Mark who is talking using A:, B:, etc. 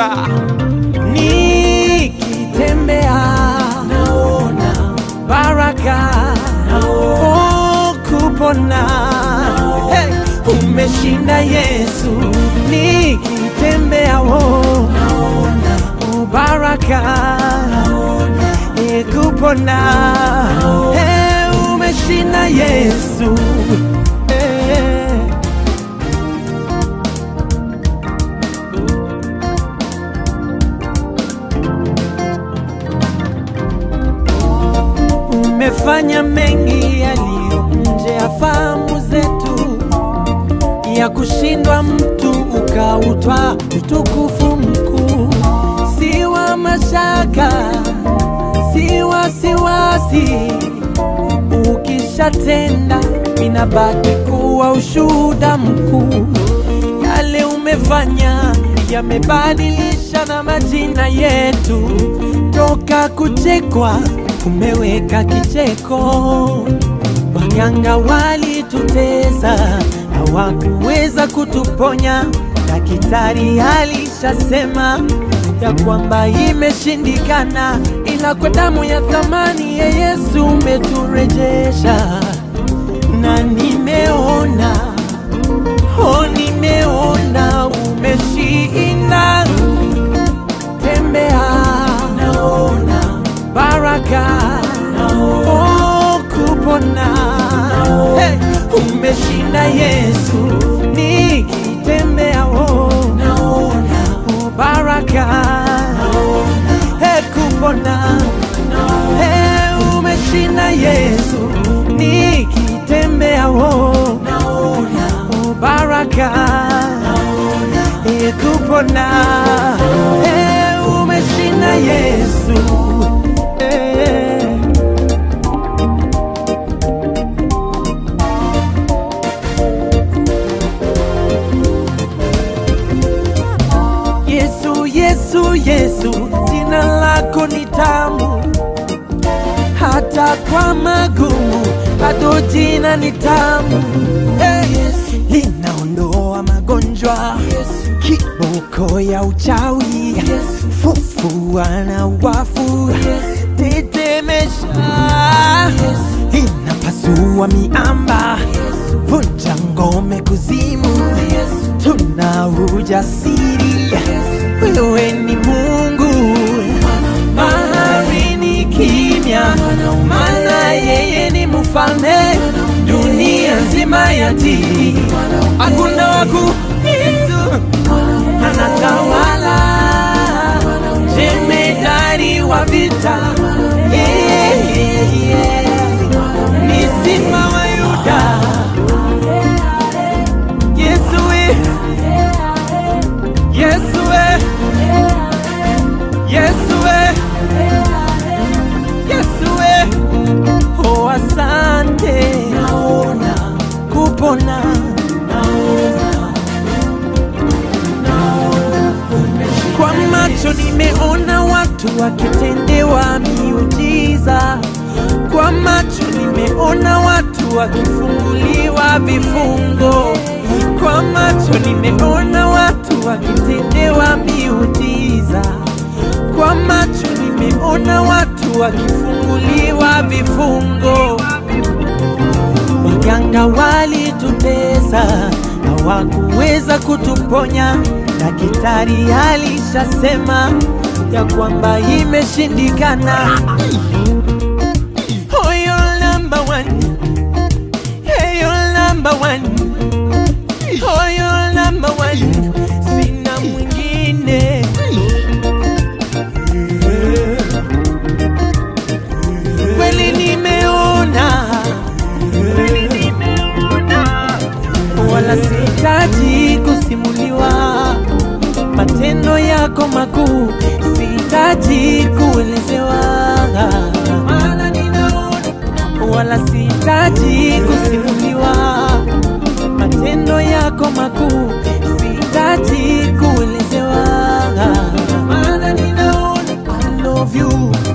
A: Bwana. Nikitembea naona baraka, oh, kupona hey, umeshinda Yesu. Nikitembea oh, naona oh, baraka eh, kupona hey, umeshinda Yesu hey. Umefanya mengi yaliyo nje ya fahamu zetu, ya kushindwa mtu ukautwa utukufu mkuu, si wa mashaka, si wasiwasi. Ukishatenda inabaki kuwa ushuhuda mkuu. Yale umefanya yamebadilisha na majina yetu, toka kuchekwa umeweka kicheko. Waganga walitutesa, hawakuweza kutuponya. Daktari alishasema ya kwamba imeshindikana, ila kwa damu ya thamani ya Yesu umeturejesha, na nimeona oh, nimeona umeshinda. Tembea naona baraka oh, kupona hey, umeshinda Yesu. Nikitembea oh, naona oh, baraka hey, kupona hey, umeshinda Yesu. Nikitembea oh, naona oh, baraka hey, kupona hey, umeshinda Yesu hey. Yesu, Yesu, Yesu, jina lako ni tamu, hata kwa magumu bado jina ni tamu. Hey, linaondoa magonjwa, kiboko ya uchawi, fufua na wafu, tetemesha, inapasua miamba, vunja ngome kuzimu, tuna ujasiri, wewe ni Mungu. Bahari ni kimya, maana yeye ni mfalme, dunia nzima yatii, hakuna waku Yesu anatawala, jemedari wa vita, yeah, yeah, yeah. ni simba wa Yuda. Yesu we, Yesu we, Yesu we, Yesu we, oh asante, naona kupona, naona, naona kwa macho nimeona watu wakitendewa miujiza, kwa macho nimeona watu wakifunguliwa vifungo, kwa macho nimeona watu wakitendewa miujiza, kwa macho nimeona watu wakifunguliwa vifungo. Waganga walitutesa, hawakuweza kutuponya. Daktari alishasema ya kwamba imeshindikana. Oh, you're number one. Hey, you're number one. Oh, you're number one. Sina mwingine. Kweli nimeona wala sihitaji kusimuliwa matendo yako makuu, sihitaji kuelezewa, maana ninaona. Wala sihitaji kusimuliwa matendo yako makuu, sihitaji kuelezewa, maana ninaona. I love you